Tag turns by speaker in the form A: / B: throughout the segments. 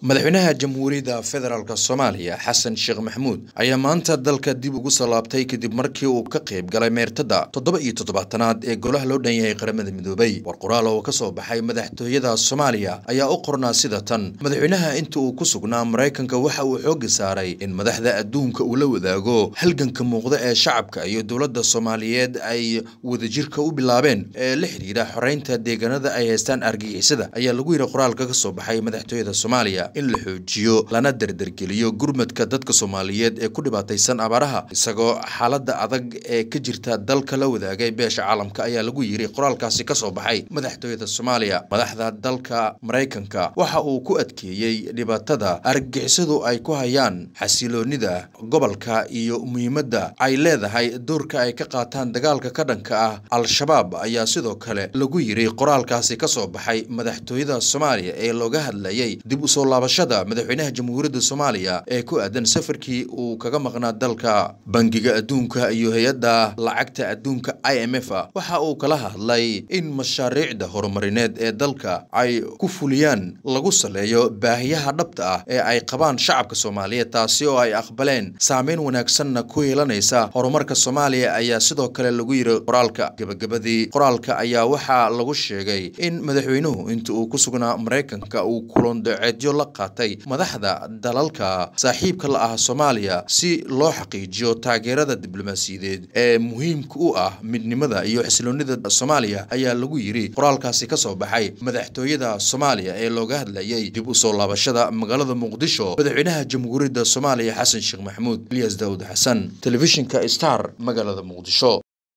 A: madaxweynaha jamhuuriyadda federaalk soomaaliya xasan sheekh maxamuud ayaa maanta dalka dib ugu soo laabtay kadib markii uu ka qayb galay meertada toddoba iyo toddobaatanaad ee golaha loo dhan yahay qaramada midoobay war qoraal oo ka soo baxay madaxtooyada soomaaliya ayaa u qornaa sida tan madaxweynaha inta uu ku sugnaa maraykanka waxa uu xooga saaray in madaxda adduunka uu la wadaago halganka muuqda ee shacabka iyo dowladda soomaaliyeed ay wadajirka u bilaabeen ee la xidhiidha xoreynta deegaanada ay haystaan argagixisada ayaa lagu yidhi qoraalka ka soo baxay madaxtooyada soomaaliya in la xoojiyo lana derdergeliyo gurmadka dadka soomaaliyeed ee ku dhibaataysan abaaraha isagoo xaaladda adag ee ka jirta dalka la wadaagay beesha caalamka ayaa lagu yidhi qoraalkaasi ka soo baxay madaxtooyada soomaaliya madaxda dalka maraykanka waxa uu ku adkeeyey dhibaatada argagixisadu ay ku hayaan xasiloonida gobolka iyo muhiimadda ay leedahay doorka ay ka qaataan dagaalka ka dhanka ah al-shabaab ayaa sidoo kale lagu yidhi qoraalkaasi ka soo baxay madaxtooyada soomaaliya ee looga hadlayay dib usoo laabashada madaxweynaha jamhuuriyadda soomaaliya ee ku aadan safarkii uu kaga maqnaa dalka bangiga adduunka iyo hay-adda lacagta adduunka i m f waxa uu kala hadlay in mashaariicda horumarineed ee dalka ay ku fuliyaan lagu saleeyo baahiyaha dhabta ah ee ay qabaan shacabka soomaaliyeed taasi oo ay aqbaleen saameyn wanaagsanna ku yeelanaysa horumarka soomaaliya ayaa sidoo kale lagu yidhi qoraalka gebagabadii qoraalka ayaa waxaa lagu sheegay in madaxweynuhu inta uu ku sugnaa maraykanka uu kulondaceedyo la qaatay madaxda dalalka saaxiibka la ah soomaaliya si loo xaqiijiyo taageerada diblomaasiyadeed ee muhiimka u ah midnimada iyo xasiloonida soomaaliya ayaa lagu yidhi qoraalkaasi ka soo baxay madaxtooyada soomaaliya ee looga hadlayay dib u soo laabashada magaalada muqdisho madaxweynaha jamhuuriyadda soomaaliya xasan sheekh maxamuud ilyas daawud xasan telefishinka star magaalada muqdisho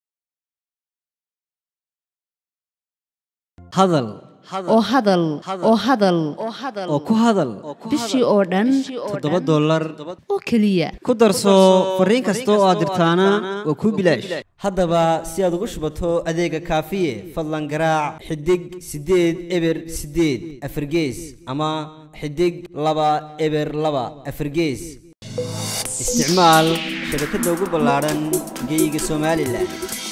B: hadal
C: oo hadal oo hadal
B: oo ku hadal
C: bishii oo dhan
B: toddoba dollar
C: oo keliya
B: ku darso fariin kasta oo aad dirtaana waa kuu bilaash haddaba si aad ugu shubato adeega kaafiye fadlan garaac xidig siddeed eber siddeed afargees ama xidig laba eber laba afargees isticmaal shabakadda ugu ballaadhan geeyiga somalilan